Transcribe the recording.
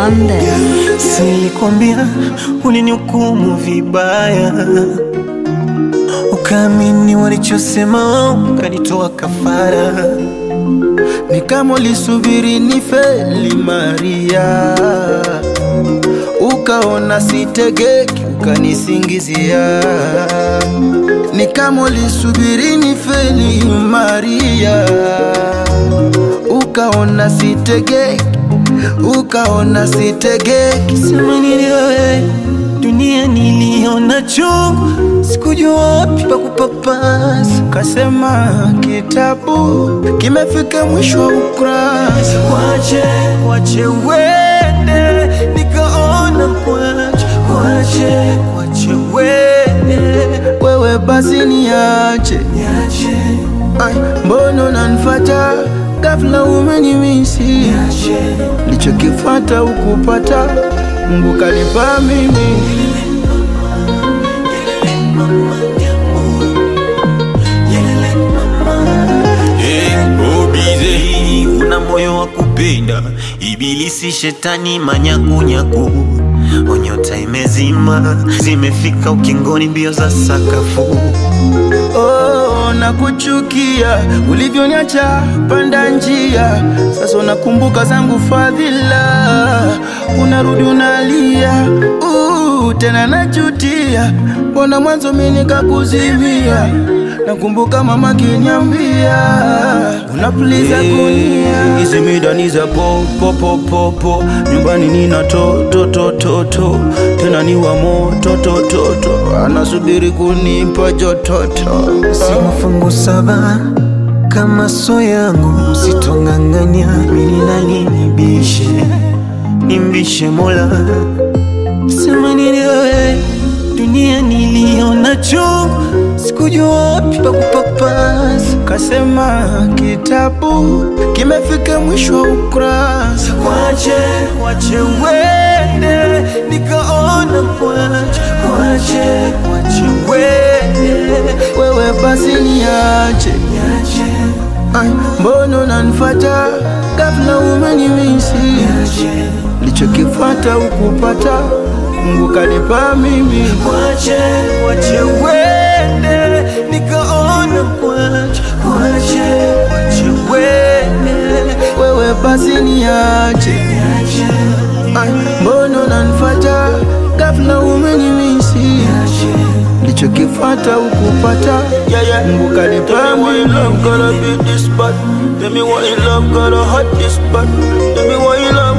London. Silikwambia ulinihukumu vibaya, ukaamini walichosema, ukanitoa kafara. Ni kama ulisubiri ni feli Maria, ukaona sitegeki, ukanisingizia. Ni kama ulisubiri ni feli Maria, ukaona sitegeki, ukaona sitegeki. Sema nini wewe, dunia niliona chungu, sikujua wapi pa kupapasa. Kasema kitabu kimefika mwisho wa ukurasa. Wache, wache uende, nikaona kwache, wache, wache uende, Wewe basi niache, niache, Ai, mbona unanifuata ghafla, umenimisi niache. Nilichokifata ukupata, Mungu kanipa mimi. Hey, una moyo wa kupenda, ibilisi shetani manyakunyaku, onyota imezima, zimefika ukingoni, mbio za sakafu. Oh, nakuchukia ulivyoniacha panda njia, sasa unakumbuka zangu fadhila, unarudi unalia, uh, tena najutia, mbona mwanzo mimi nikakuzimia. Nakumbuka mama kiniambia unapuliza kunia, hizi midani za po po po po po, nyumbani nina to to to to to, tena ni wa moto to to to, anasubiri kunipa jototo. Si mafungu saba kama so yangu, sitong'ang'anya mimi nani nibishe, nimbishe Mola. Sema nini wewe, dunia niliona chungu, sikujua wapi pa kupapasa. Kasema kitabu kimefika mwisho wa ukurasa. Wache, wache uende, nikaona kwache, wache, wache uende, Wewe basi niache, niache, Ai, mbona unanifuata ghafla, umenimisi niache. Nilichokifata ukupata, Mungu kanipa mimi. Wache, wache uende, nikaona kwache, wache, wache uende, Wewe basi niache, niache, Ai, mbona unanifuata ghafla, umenimisi niache. Nilichokifata ukupata, yeah, yeah. Mungu kanipa mimi. Love gotta be this bad, tell me why love gotta hurt this bad, tell me why love